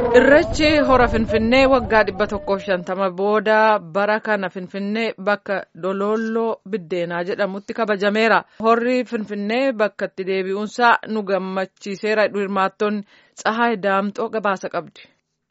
Irreechi hora Finfinnee waggaa dhibba tokkoof shantama booda bara kana Finfinnee bakka Dololloo Biddeenaa jedhamutti kabajameera. Horri Finfinnee bakka itti deebi'uunsaa nu gammachiiseera. Hirmaattonni Tsahaay Daamxoo gabaasa qabdi.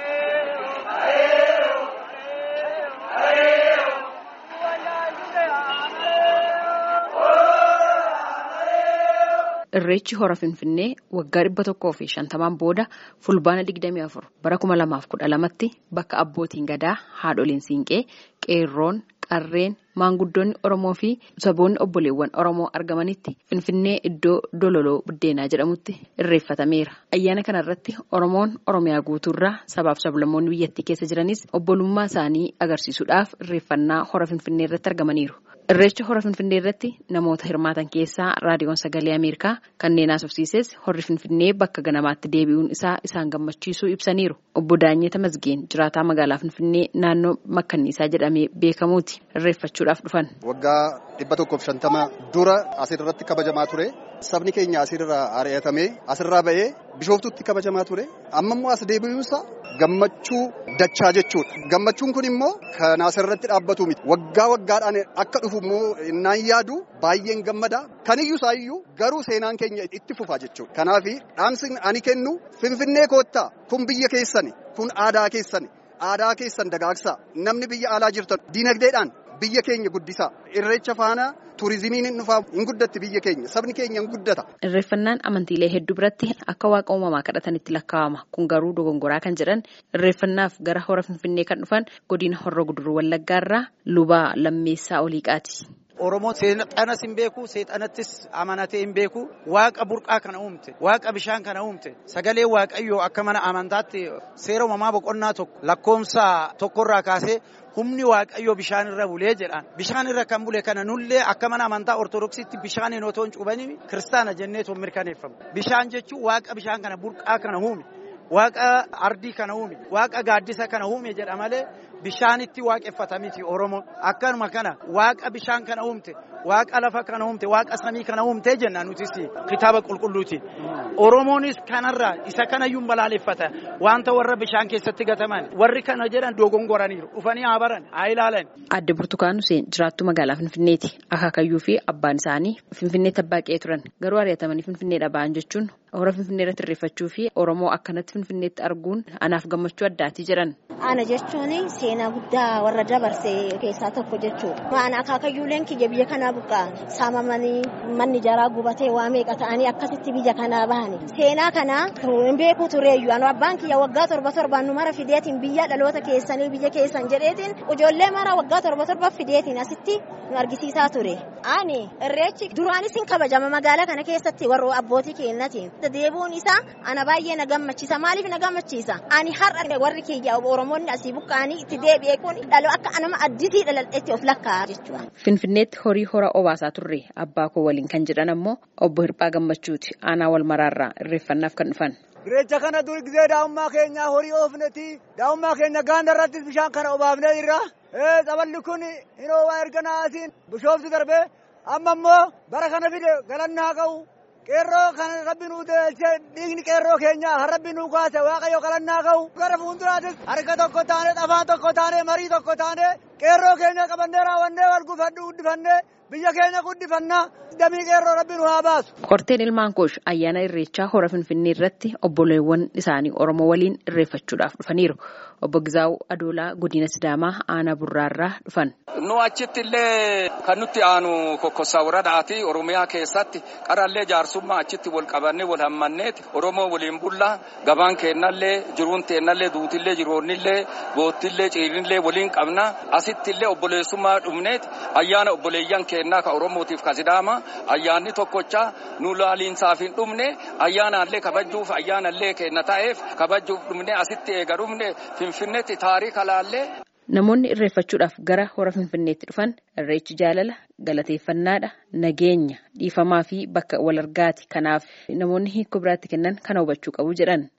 Irreechi hora Finfinnee waggaa dhibba tokkoo fi shantamaan booda fulbaana digdamii afur bara kuma lamaaf kudha lamatti bakka abbootiin gadaa haadholiin siinqee qeerroon qarreen maanguddoonni Oromoo fi saboonni obboleewwan Oromoo argamanitti Finfinnee iddoo Dololoo Biddeenaa jedhamutti irreeffatameera. Ayyaana kana irratti Oromoon Oromiyaa guutuurraa sabaaf sablammoonni biyyattii keessa jiranis obbolummaa isaanii agarsiisuudhaaf irreeffannaa hora Finfinnee irratti argamaniiru. Irreecha hora Finfinnee irratti namoota hirmaatan keessaa raadiyoon sagalee Ameerikaa kanneen haasofsiises horri Finfinnee bakka ganamaatti deebi'uun isaa isaan gammachiisuu ibsaniiru. Obbo Daanyee Tamasgeen jiraataa magaalaa Finfinnee naannoo Makkanniisaa jedhamee beekamuuti irreeffachuudhaaf dhufan. Waggaa dhibba tokkoof shantama dura asirratti kabajamaa ture. Sabni keenya asirraa ari'atamee asirraa ba'ee bishooftutti kabajamaa ture. Amma immoo as deebi'uunsa gammachuu dachaa jechuudha. Gammachuun kun immoo kan asirratti dhaabbatu miti. Waggaa waggaadhaan akka dhufu immoo naan yaadu baay'een gammada. Kaniyyuu isaayyuu garuu seenaan keenya itti fufa jechuudha. Kanaaf dhaamsi ani kennu Finfinnee koottaa kun biyya keessani kun aadaa keessani aadaa keessan dagaagsaa namni biyya alaa jirtan diinagdeedhaan biyya keenya guddisaa irreecha faana turizimiin hin dhufaa hin guddatti biyya keenya sabni keenya hin guddata. Irreeffannaan amantiilee hedduu biratti akka waaqa uumamaa kadhatanitti lakkaa'ama kun garuu dogongoraa kan jedhan irreeffannaaf gara hora finfinnee kan dhufan godina horroo guduruu wallaggaarraa lubaa lammeessaa oliiqaati. Oromoo seexanas hin beeku, seexanattis amanatee hin beeku. Waaqa burqaa kana uumte, waaqa bishaan kana uumte, sagalee waaqayyoo akka mana amantaatti seera uumamaa boqonnaa tokko lakkoomsa tokkorraa kaasee humni waaqayyoo bishaan irra bulee jedhaan. Bishaan irra kan bule kana nullee akka mana amantaa ortodoksiitti bishaaniin otoo hin cuubanii kiristaana jennee too mirkaneeffamu. Bishaan jechuun waaqa bishaan kana burqaa kana uume. Waaqa ardii kana uume, waaqa gaaddisa kana uume jedha malee bishaanitti waaqeffata miti Oromoo. Akkanuma kana waaqa bishaan kana uumte, waaqa lafa kana uumte, waaqa samii kana uumte jenna nutis kitaaba qulqulluutiin. Oromoonis kanarraa isa kanayyuu balaaleffata. Wanta warra bishaan keessatti gataman warri kana jedhan dogongoraniiru. Dhufanii haa baran, haa ilaalan. Adde Burtukaan Huseen jiraattuu magaalaa Finfinneeti. Akaakayyuu fi abbaan isaanii Finfinneetti abbaa qe'ee turan. Garuu ari'atamanii Finfinneedha ba'an jechuun hora Finfinnee irratti irreeffachuu fi Oromoo akkanatti Finfinneetti arguun anaaf gammachuu addaati jedhan. Ana jechuun seenaa guddaa warra dabarse keessaa tokko jechuudha. Maana akaakayyuuleen kiyya biyya kanaa buqqaa saamamanii manni jaraa gubatee waa meeqa ta'anii akkasitti biyya kanaa bahani. Seenaa kana hin beeku tureeyyu anu abbaan kiyya waggaa torba torbaan nu mara fideetiin biyya dhaloota keessanii biyya keessan jedheetiin ijoollee mara waggaa torba torba fideetiin asitti nu argisiisaa ture. Ani irreechi duraanis hin kabajama magaalaa kana keessatti warra abbootii keenyatiin. Deebuun isaa ana baay'ee na gammachiisa. Maaliif na gammachiisa? Ani har'a warri kiyya Oromoonni asii buqqaanii itti deebi'ee kun dhaloo akka nama addisii dhaladheetti of lakkaa'a jechuudha. Finfinneetti horii hora obaasaa turre abbaa koo waliin kan jedhan ammoo obbo Hirphaa Gammachuuti aanaa wal maraarraa irreeffannaaf kan dhufan. Irreecha kana dur gisee daa'ummaa keenya horii oofneti daa'ummaa keenya gaanda irratti bishaan kana obaafnee jirra. Saballi kun hin oowaa erga naasiin bishooftu darbee amma immoo bara kana fide galannaa qabu. Qeerroo kan rabbi nuu deelchee dhiigni qeerroo keenya kan rabbi nuu kaase waaqayyo galannaa qabu. Gara fuulduraatis harka tokko taane afaan tokko taane marii tokko taane qeerroo keenya qabannee raawwannee wal gufadhu guddifannee biyya keenya guddifannaa damii qeerroo rabbi nu haa baasu. Qorteen ilmaan koosh ayyaana irreechaa hora Finfinnee irratti obboleewwan isaanii Oromoo waliin irreeffachuudhaaf dhufaniiru. Obbo Gizaawu Adoolaa godina Sidaamaa aanaa Burraarraa dhufan. Nu achitti illee kan nutti aanu kokkossaa woradaati Oromiyaa keessatti qarallee jaarsummaa achitti wal qabannee wal hammanneeti Oromoo waliin bullaa gabaan keennallee jiruun teennallee duutillee jiroonnillee boottillee ciirinillee waliin qabna asitti illee obboleessummaa dhumneeti ayyaana obboleeyyan keennaa ka Oromootiif ka Sidaamaa ayyaanni tokkocha nu laaliinsaaf hin dhumne ayyaanaallee kabajuuf ayyaanallee keenna ta'eef kabajuuf dhumne asitti eega dhumne Finfinneetti taarika laallee. Namoonni irreeffachuudhaaf gara hora Finfinneetti dhufan irreechi jaalala galateeffannaadha nageenya dhiifamaa fi bakka wal argaati kanaaf namoonni hiikoo biraatti kennan kana hubachuu qabu jedhan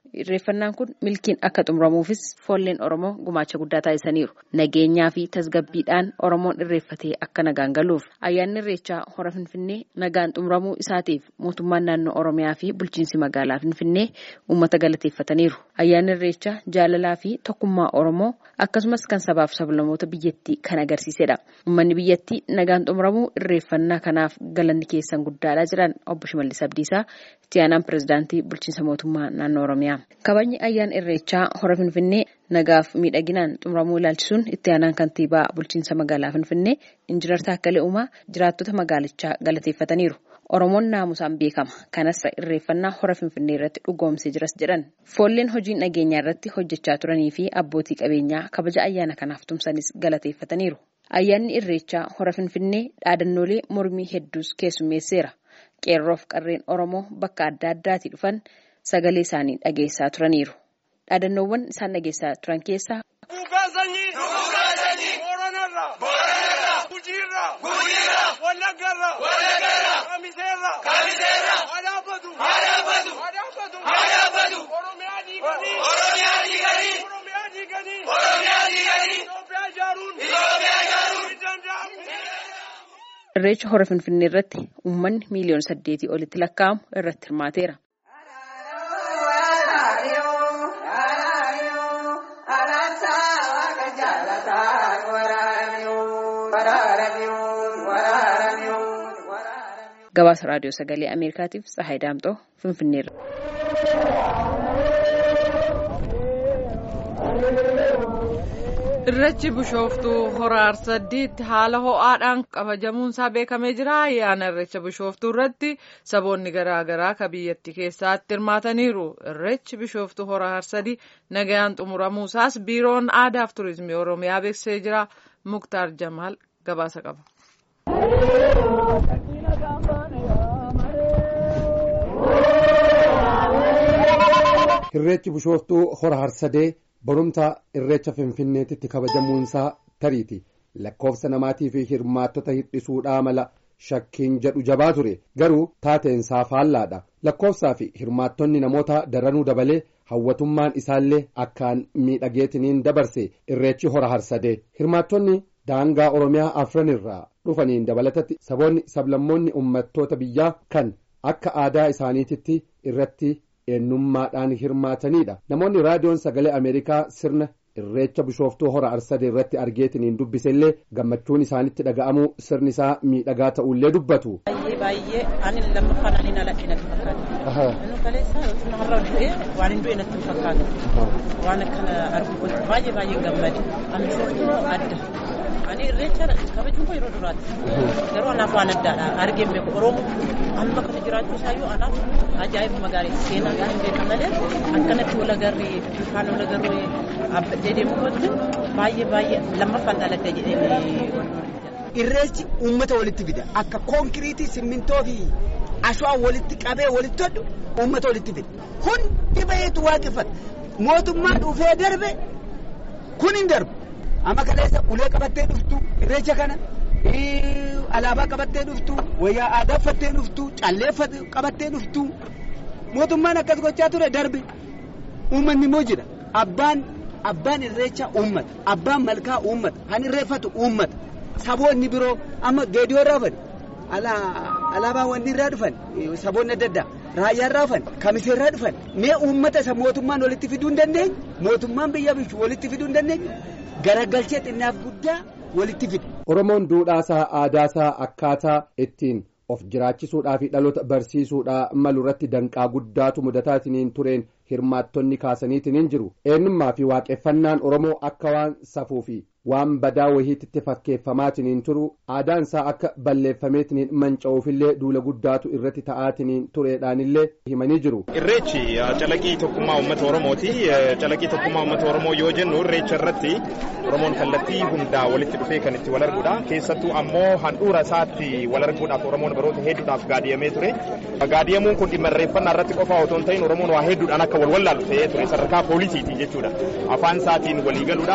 Irreeffannaan kun milkiin akka xumuramuufis foolleen Oromoo gumaacha guddaa taasisaniiru. Nageenyaa fi tasgabbiidhaan Oromoon irreeffatee akka nagaan galuuf ayyaanni irreechaa hora Finfinnee nagaan xumuramuu isaatiif mootummaan naannoo Oromiyaa fi bulchiinsi magaalaa Finfinnee uummata galateeffataniiru. Ayyaanni irreechaa jaalalaa fi tokkummaa Oromoo akkasumas kan sabaaf sablamoota biyyattii kan agarsiisedha. Uummanni biyyattii nagaan xumuramuu irreeffannaa kanaaf galanni keessan guddaadha jiran obbo Shimallis Abdiisaa itti aanaan pirezidaantii bulchiinsa mootummaa naannoo Oromiyaa. Kabajni ayyaana irreechaa hora Finfinnee nagaaf miidhaginaan xumuramuu ilaalchisuun itti aanaan kantiibaa bulchiinsa magaalaa Finfinnee Injiinar Taakkalee Uumaa jiraattota magaalichaa galateeffataniiru. Oromoon naamusaan beekama. Kanas irreeffannaa hora Finfinnee irratti dhugoomsee jiras jedhan. Foolleen hojiin nageenyaa irratti hojjechaa turanii fi abbootii qabeenyaa kabaja ayyaana kanaaf tumsanis galateeffataniiru. Ayyaanni irreechaa hora Finfinnee dhaadannoolee mormii hedduus keessummeesseera. Qeerroof qarreen Oromoo bakka adda addaatii dhufan sagalee isaanii dhageessaa turaniiru. Dhaadannoowwan isaan dhageessaa turan keessaa. Irreecha hora Finfinnee irratti uummanni miiliyoona saddeetii olitti lakkaa'amu irratti hirmaateera. Gabaasa raadiyoo sagalee Ameerikaatiif Tsahaay Daamxoo Finfinneerra. Irreechi bishooftuu hora Arsaddiitti haala ho'aadhaan kabajamuunsaa beekamee jira. Ayyaana irreecha bishooftuu irratti saboonni garaa garaa ka biyyattii keessatti hirmaataniiru. Irreechi bishooftuu hora Arsadii nagayaan xumuramuusaas biiroon aadaaf turizimii Oromiyaa beeksisee jira. Muktaar Jamaal gabaasa qaba. Irreechi bishooftuu hora harsadee barumsa irreecha finfinneetitti kabajamuunsaa tariiti lakkoofsa namaatii fi hirmaattota hir'isuudhaa mala shakkiin jedhu jabaa ture garuu taateensaa faallaadha lakkoofsaa fi hirmaattonni namoota daranuu dabalee hawwatummaan isaallee akkaan miidhageetiniin dabarse irreechi hora harsadee hirmaattonni daangaa oromiyaa afran irraa dhufaniin dabalatatti saboonni sablammoonni uummattoota biyyaa kan akka aadaa isaaniititti irratti eenyummaadhaan hirmaatanidha namoonni raadiyoon sagalee ameerikaa sirna irreecha bishooftuu hora arsadee irratti argeetiniin dubbisellee gammachuun isaanitti dhaga'amuu sirni isaa miidhagaa ta'ullee dubbatu. baay'ee baay'ee ani lammaffaan ani naladhe natti fakkaata. Inni kaleessa yookiin har'a du'ee waan hin du'e natti fakkaata. Waan akkana arguu baay'ee baay'ee gammade. Ani bishooftuu adda. Ani irreecha kabajuun koo yeroo duraati. Garuu anaaf waan addaadha. Argee hin beeku. Oromoo amma kana jiraachuu isaayyuu anaaf ajaa'ibuma gaarii seenaa gaarii hin beekan malee akkanatti wal agarree bifaan wal agarree dhaabbadhee deemuu kootti baay'ee baay'ee lammaffaan dhaladhee jedhee Irreechi uummata walitti fida. Akka konkiriitii, simmintoo fi ashwaa walitti qabee walitti hodhu uummata walitti fida. Hundi baheetu waaqeffata. Mootummaa dhufee darbe kun hin darbu. Amma kaleessa ulee qabattee dhuftu irreecha kana alaabaa qabattee dhuftu wayyaa aadaa uffattee dhuftu callee qabattee dhuftu mootummaan akkas gochaa ture darbe uummanni immoo jira abbaan abbaan irreecha uummata abbaan malkaa uummata kan irreeffatu uummata saboonni biroo amma geediyoo irraa dhufan alaabaa wanni irraa dhufan saboonni adda addaa raayyaa irraa dhufan kamisee irraa dhufan mee uummata isa mootummaan walitti fiduu hin dandeenye mootummaan biyya bulchu walitti fiduu hin dandeenye garagalchee xinnaaf guddaa walitti fida. Oromoon duudhaasaa aadaasaa akkaataa ittiin of jiraachisuudhaa fi dhaloota barsiisuudhaa malu irratti danqaa guddaatu mudataatiin tureen hirmaattonni kaasaniitiin jiru eenyummaa fi waaqeffannaan Oromoo akka waan safuu fi waan badaa wahiitti fakkeeffamaatiin turu aadaan isaa akka balleeffameetiin manca'uufillee duula guddaatu irratti ta'aatiin tureedhaanillee himanii jiru. Irreechi calaqii tokkummaa uummata Oromooti. Calaqii tokkummaa uummata Oromoo yoo jennu irreecha irratti Oromoon kallattii hundaa walitti dhufee kan itti wal arguudha. Keessattuu ammoo handhuura isaatti wal arguudhaaf Oromoon baroota hedduudhaaf gaadiyamee ture. Gaadiyamuun kun dhimma irreeffannaa irratti qofaa otoo hin ta'in Oromoon waa hedduudhaan akka wal wallaalu ta'ee ture sadarkaa poolisiiti jechuudha. Afaan isaatiin walii galuudhaaf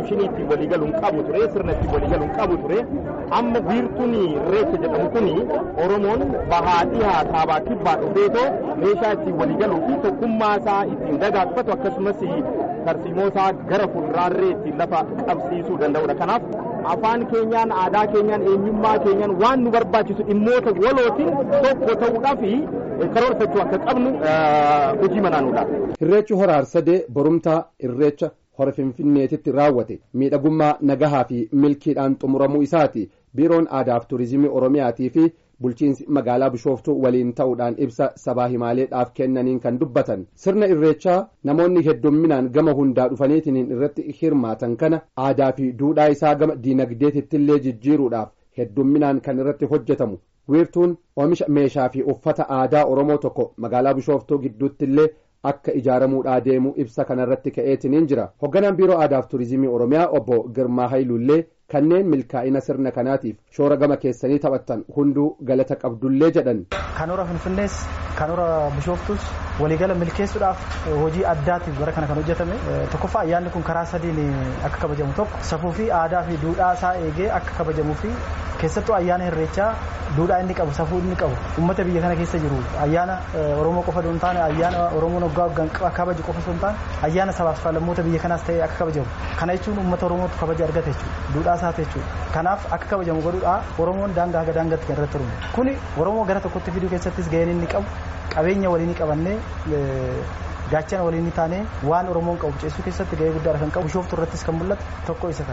konvenshinii ittiin waliigaluun qabu ture sirna ittiin waliigaluun qabu ture amma wiirtuun irreecha jedhamu kuni oromoon bahaa dhihaa kaabaa kibbaa dhufeetoo meeshaa ittiin waliigaluu fi tokkummaa isaa ittiin dagaagfatu akkasumas tarsiimoo isaa gara fuulduraallee ittiin lafa qabsiisuu danda'udha kanaaf afaan keenyaan aadaa keenyaan eenyummaa keenyaan waan nu barbaachisu dhimmoota walootiin tokko ta'uudhaaf karoorfachuu akka qabnu hojii manaanuudha. Irreechi hora harsadee borumtaa irreecha hora finfinneetitti raawwate miidhagummaa nagahaa fi milkiidhaan xumuramuu isaati biiroon aadaaf turizimii oromiyaatii fi bulchiinsi magaalaa bishooftuu waliin ta'uudhaan ibsa sabaa himaaleedhaaf kennaniin kan dubbatan sirna irreechaa namoonni heddumminaan gama hundaa dhufaniitiin irratti hirmaatan kana aadaa fi duudhaa isaa gama diinagdeetittillee jijjiiruudhaaf heddumminaan kan irratti hojjetamu wiirtuun oomisha meeshaa fi uffata aadaa oromoo tokko magaalaa bishooftuu gidduuttillee akka ijaaramuudhaa deemu ibsa kanarratti ka'eetiniin jira hogganaan biiroo aadaaf turizimii oromiyaa obbo girmaa hayiluullee kanneen milkaa'ina sirna kanaatiif shoora gama keessanii taphattan hunduu galata qabdullee jedhan. kan hora finfinnees kan hora bishooftus waliigala milkeessuudhaaf hojii addaatiif bara kana kan hojjetame tokkoffaa ayyaanni kun karaa sadiin akka kabajamu tokko safuu fi aadaa fi duudhaa isaa eegee akka kabajamuu fi keessattuu ayyaana irreechaa duudhaa inni qabu safuu inni qabu uummata biyya kana keessa jiru ayyaana oromoo qofa osoo hin taane ayyaana oromoon waggaa waggaan kabaju qofa osoo hin taane ayyaana sabaaf lammoota biyya kanaas ta'ee akka kabajamu kana jechuun uummata oromootu kabaja argate jechuudha duudhaa isaati jechuudha kanaaf akka kabajamu godhuudha oromoon daangaa haga daangaatti kan irratti hirmaatu kuni oromoo gara tokkotti fiduu keessattis gaheen inni qabu qabeenya waliin qabannee gaachana waliin taane waan oromoon qabu ceessuu keessatti gahee guddaadha kan qabu bishooftu irrattis kan mul'atu tokko isa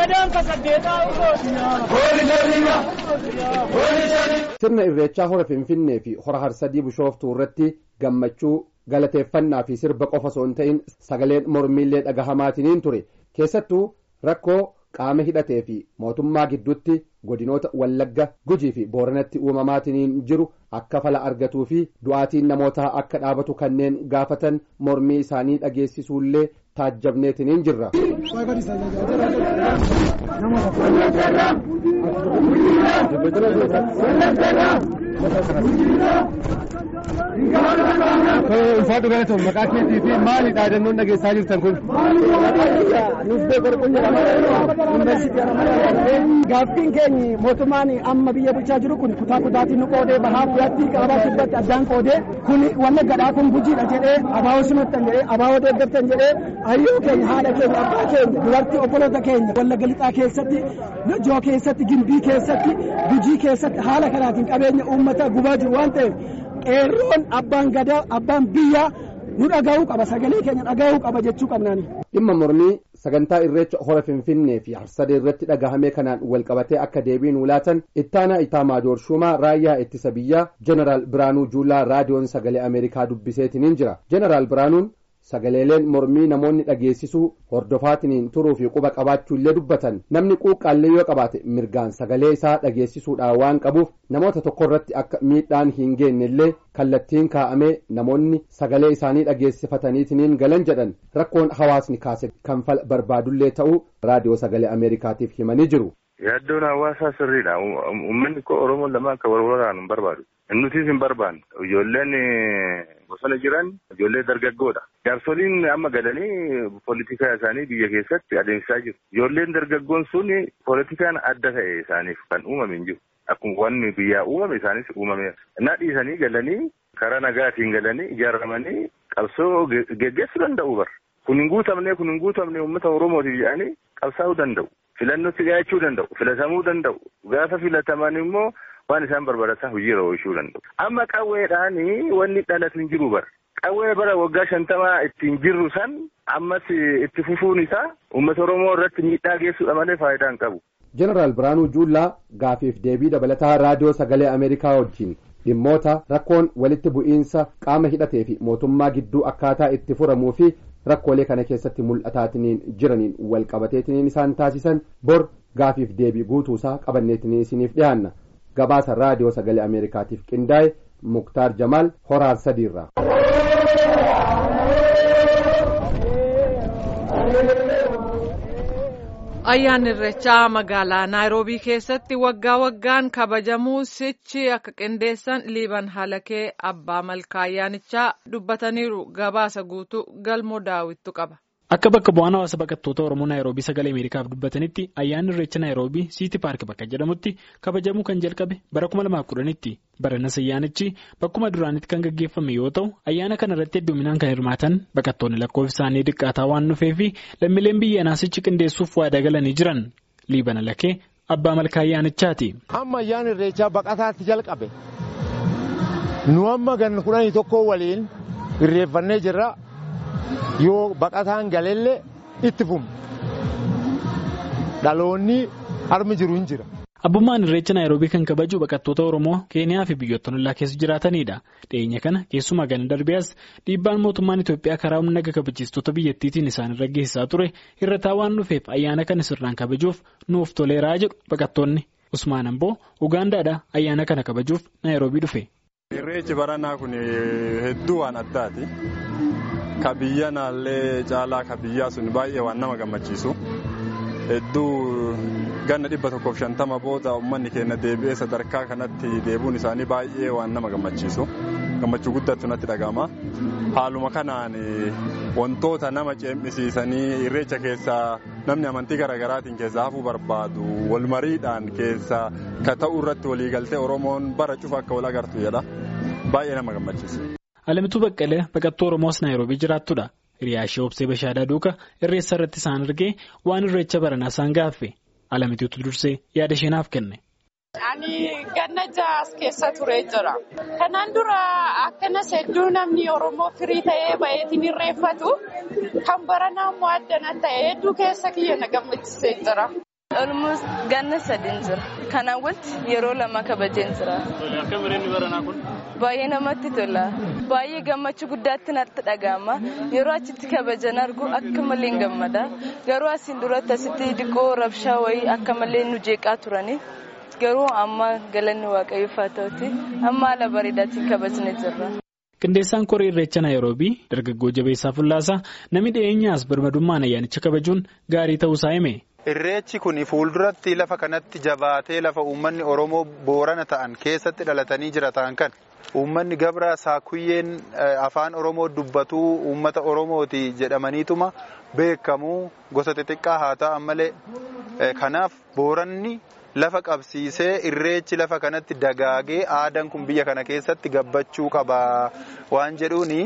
kana. sirna irreechaa hora finfinnee fi hora harsadii bishooftuu irratti gammachuu galateeffannaa fi sirba qofa osoo hin ta'in sagaleen mormiillee dhagahamaatiniin ture keessattuu rakkoo qaama hidhatee fi mootummaa gidduutti godinoota wallagga gujii fi booranatti uumamaatiniin jiru akka fala argatuu fi du'aatiin namootaa akka dhaabatu kanneen gaafatan mormii isaanii dhageessisuullee taajjabneetiniin jirra. ulfaadhu galatoon maqaa keetii fi maali dhaadannoon dhageessaa jirtan kun. Gaaffiin keenya mootummaan amma biyya bulchaa jiru kun kutaa kutaatiin nu qoodee bahaa bu'aatti qaabaa kibbatti addaan qoodee kun wanna gadhaa kun gujiidha jedhee abaawoo simattan jedhee abaawoo deeggartan jedhee hayyuu keenya haadha keenya abbaa keenya dubartii obboloota keenya wallagga lixaa keessatti najoo keessatti gimbii keessatti gujii keessatti haala kanaatiin qabeenya uummata gubaa jiru waan ta'eef qeerroon abbaan gadaa abbaan biyyaa nu dhaga'uu qaba sagalee keenya dhaga'uu qaba jechuu qabnaani. dhimma mormii sagantaa irreecha hora finfinnee fi harsadee irratti dhagahame kanaan walqabatee akka deebii nuu laatan ittaanaa itaamaa doorshumaa raayyaa ittisa biyyaa jeneraal biraanuu juulaa raadiyoon sagalee ameerikaa dubbiseetiniin jira jeneraal biraanuun sagaleeleen mormii namoonni dhageessisuu hordofaatiniin turuu fi quba qabaachuullee dubbatan namni quuqqaallee yoo qabaate mirgaan sagalee isaa dhageessisuudhaan waan qabuuf namoota tokkorratti akka miidhaan hin geenyellee kallattiin kaa'amee namoonni sagalee isaanii dhageessifataniitiniin galan jedhan rakkoon hawaasni kaase kan fala barbaadullee ta'uu raadiyoo sagalee ameerikaatiif himanii jiru. Yaaddoon hawaasaa sirriidha. Uummanni koo Oromoon lama akka wal waraanu hin barbaadu. Nutis hin barbaanne. Ijoolleen bosona jiran ijoollee dargaggoodha. Jaarsoliin amma galanii poolitikaa isaanii biyya keessatti adeemsisaa jiru. Ijoolleen dargaggoon sun poolitikaan adda ta'e isaaniif kan uumame hin jiru. Akkuma wanni biyyaa uumame isaanis uumameera. Innaa dhiisanii galanii karaa nagaatiin galanii ijaaramanii qabsoo geggeessuu danda'u bara. Kun hin guutamne kun hin guutamne uummata Oromootiif jedhanii qabsaa'uu danda'u. Filannootti dhiyaachuu danda'u. Filatamuu danda'u. Gaafa filataman immoo waan isaan barbaadatan hojiirra oolchuu danda'u. Amma qawweedhaan wanni dhalatu hin jiru bara. Qawwee bara waggaa shantamaa ittiin jirru san ammas itti fufuun isaa uummata Oromoo irratti miidhaa geessuudha malee faayidaa hin qabu. Jeneraal Biraanuu Juullaa gaafiif deebii dabalataa raadiyoo sagalee Ameerikaa wajjin dhimmoota rakkoon walitti bu'iinsa qaama hidhatee fi mootummaa gidduu akkaataa itti furamuu fi rakkoolee kana keessatti mul'ataatiniin jiraniin wal qabateetiniin isaan taasisan bor gaafiif deebii guutuusaa qabanneetiniin isiniif dhiyaanna gabaasa raadiyoo sagalee ameerikaatiif qindaa'e muktaar jamaal horaar sadiirraa. ayyaanni irreechaa magaalaa naayiroobii keessatti waggaa waggaan kabajamuu sichi akka qindeessan liiban halakee abbaa malkaa ayyaanichaa dubbataniiru gabaasa guutuu galmoo daawwittu qaba. Akka bakka bu'aan hawaasa baqattoota Oromoo Naayiroobii sagalee Ameerikaaf dubbatanitti ayyaanni irreecha Naayiroobii Siiti Paark bakka jedhamutti kabajamuu kan jalqabe bara 2010tti baranas ayyaanichi bakkuma duraanitti kan gaggeeffame yoo ta'u ayyaana kana irratti hedduminaan kan hirmaatan baqattoonni lakkoofsi isaanii xiqqaataa waan dhufeefi lammiileen biyya naasichi qindeessuuf waadaa galanii jiran liibana lakee abbaa malkaa ayyaanichaati. Amma ayyaana irreechaa baqataatti jalqabe nu amma gan kudhanii tokko waliin irreeffannee jirra. yoo baqataan galellee itti fufu dhaloonni harmi jiru hin jira. Abbummaan irreecha Naayiroobii kan kabaju baqattoota Oromoo Keeniyaa fi biyyoota ollaa keessa jiraatanidha. Dhiyeenya kana keessumaa gana darbees dhiibbaan mootummaan Itoophiyaa karaa humna naga kabachiistota biyyattiitiin isaanirra geessisaa ture hir'ataa waan dhufeef ayyaana kana sirnaan kabajuuf nuuf toleeraa jedhu baqattoonni. Usmaan Amboo Ugaandaadha ayyaana kana kabajuuf Naayiroobii dhufe. Irreechi baranaa kun hedduu waan addaati. Ka biyya naallee caalaa ka biyyaa sun baay'ee waan nama gammachiisu. Hedduu ganna dhibba tokkoof shantama booda uummanni keenya deebi'ee sadarkaa kanatti deebuun isaanii baay'ee waan nama gammachiisu. Gammachuu guddaatu natti dhaga'ama. Haaluma kanaan wantoota nama ceemisiisanii irreecha keessaa namni amantii garaagaraatiin keessaa hafuu barbaadu wal mariidhaan keessaa ka ta'u irratti waliigaltee Oromoon bara cufa akka wal agartu jedha. Baay'ee nama gammachiisa. Alamituu Baqqalee baqattuu Oromoos Naayiroobii jiraattudha. Hiriyaa ishee obsee Bashaadaa Duuka irreessa irratti isaan argee waan irreecha baranaa isaan gaaffe. Alamituutu dursee yaada isheenaaf kenne. Ani ganna jaas keessa turee jira. Kanaan dura akkanas hedduu namni Oromoo firii ta'ee baay'eetiin irreeffatu kan baranaa immoo addana ta'e hedduu keessa kiyya na gammachiisee jira. Olmus ganna sadiin jira. Kanaan wanti yeroo lama kabajeen jira. Akka bireenni baranaa kun? Baay'ee namatti tola. Baay'ee gammachuu guddaatti natti dhaga'ama. Yeroo achitti kabajan argu akka malee gammada. Garuu asiin duratti asitti diqoo rabshaa wayii akka malee nu jeeqaa turani. Garuu amma galanni waaqayyoof haa ta'uti. Amma haala bareedaatiin kabajnee jirra. Qindeessaan koree irreecha Naayiroobii dargaggoo jabeessaa Fullaasaa namni dhiyeenyaas birmadummaan ayyaanicha kabajuun gaarii ta'uusaa hime. Irreechi kun fuulduratti lafa kanatti jabaatee lafa uummanni Oromoo boorana ta'an keessatti dhalatanii jiraatan kan uummanni gabra saakuyyeen afaan Oromoo dubbatuu uummata Oromooti jedhamaniituma beekamu gosa xixiqqaa haa ta'an malee kanaaf booranni lafa qabsiisee irreechi lafa kanatti dagaagee aadaan kun biyya kana keessatti gabbachuu qaba waan jedhuuni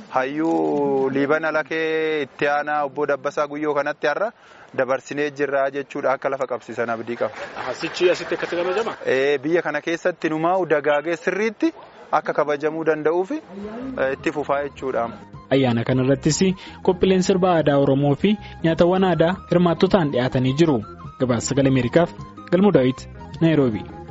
hayyuu liibana lakee itti aanaa obbo Dabbasaa Guyyoo kanatti har'a dabarsinee jirra jechuudha akka lafa qabsiisan abdii qaba. Asichi asitti akkatti kabajama? Biyya kana keessatti numaa'u dagaagee sirriitti akka kabajamuu danda'uuf itti fufaa jechuudha. Ayyaana kana irrattis qophiileen sirba aadaa Oromoo fi nyaatawwan aadaa hirmaattotaan dhiyaatanii jiru. Gabaasa sagalee Ameerikaaf Galmuu Daawit Naayiroobii.